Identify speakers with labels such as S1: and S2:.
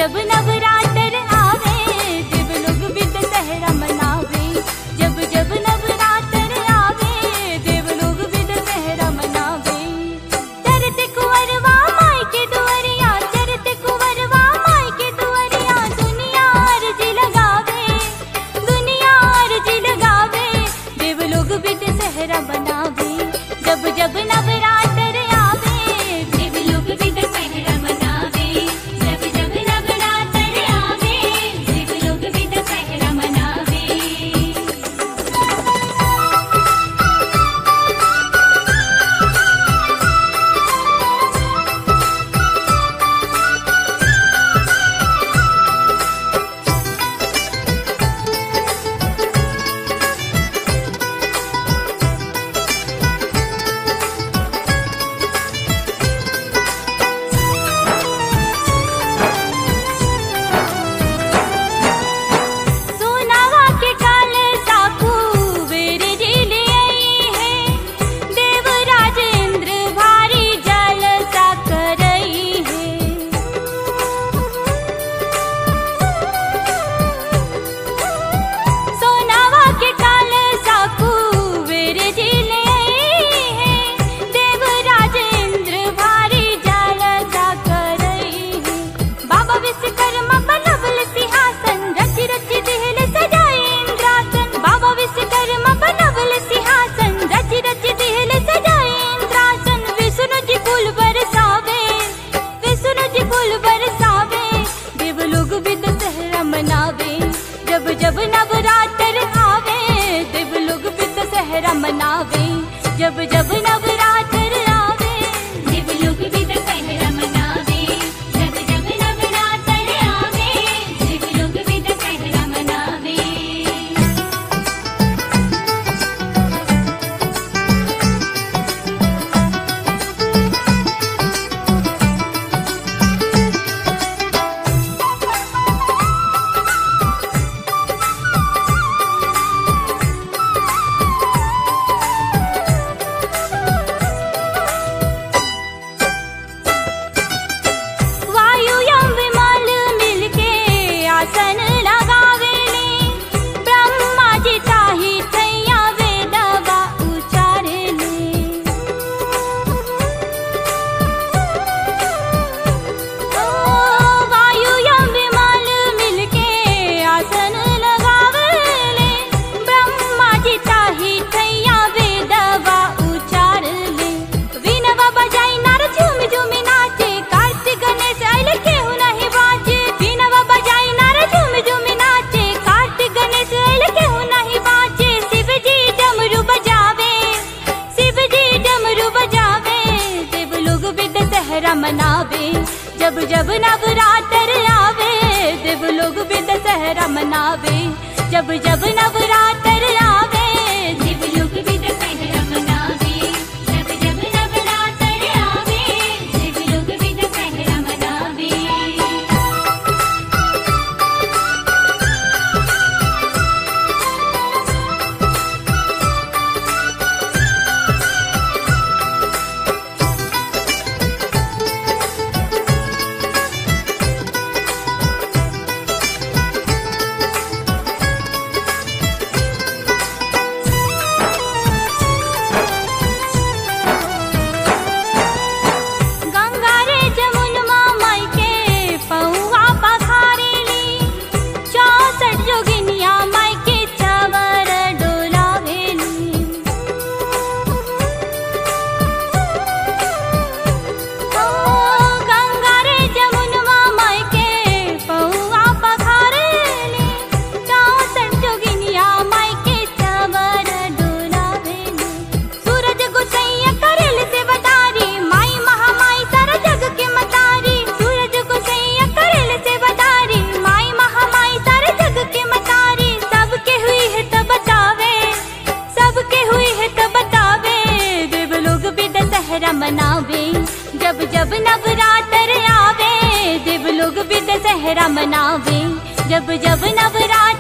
S1: जब नवरात्र आवे देव लोग भी दशहरा मनावे जब जब नवरात्र आवे देव लोग भी दशहरा मनावे चरते कुंवरवा माई के दुआरिया चरते कुंवरवा माई के दुआरिया दुनिया अर्जी लगावे दुनिया अर्जी लगावे देव लोग भी दशहरा मनावे जब जब नवरात्र आवे देव लोग भी दशहरा मनावे जब जब नवरात्र आवे देव लोग भी दशहरा मनावे सोनावा के काल साकू वीर जी ले आई है देवराज इंद्र भारी जल सा करई है सोनावा के काल साकू वीर जी ले आई है देवराज इंद्र भारी जल सा करई है बाबा विश्वकर्मा बनवल सिंहासन रच रच दिहल सजाए इंद्रासन बाबा विश्वकर्मा बनवल सिंहासन रच रच दिहल सजाए इंद्रासन विष्णु जी फूल बरसावे विष्णु जी फूल बरसावे देव लोग भी दशहरा मनावे जब जब नवरात्र आवे देव लोग भी दशहरा मनावे जब जब नवरात्र आवे देव लोग भी दशहरा मनावे जब जब नवरात्र आवे देव लोग भी दशहरा मनावे वायु यम विमल मिलके आसन लगावेले ब्रह्मा जी ताही थैया वेदवा उचारेले ओ वायु यम विमल मिलके आसन लगावेले ब्रह्मा जी ताही थैया वेदवा उचारले वीणवा बजाई नार झूम झूम नाचे कार्तिक गणेश आइले केहू नहीं बाजे वीणवा बजाई नार झूम झूम नाचे कार्तिक गणेश आइले केहू नहीं बाजे शिव जी डमरू बजावे शिव जी डमरू बजावे देव लोग भी दशहरा मनावे जब जब नवरात्र आवे देव लोग भी दशहरा मनावे जब जब नवरात्र आवे देव लोग भी दशहरा मनावे जब जब नवरात्र आवे देव लोग भी दशहरा मनावे गंगा रे जमुनमा माई के पौआ पखारेली चौसठ जोगिनिया माई के चवर डोलावेली ओ गंगा रे जमुनमा माई के पौआ पखारेली चौसठ जोगिनिया माई के चवर डोलावेली सूरज गुसैया करेल से बतारी माई महामाई सारा जग के मतारी सूरज गुसैया करेल से बतारी माई महामाई सारे जग के मतारी सबके हुई है तो बतावे सबके हुई है तो बतावे देव लोग भी दशहरा मनावे जब जब नवरात्र आवे देव लोग भी दशहरा मनावे जब जब नवरात्र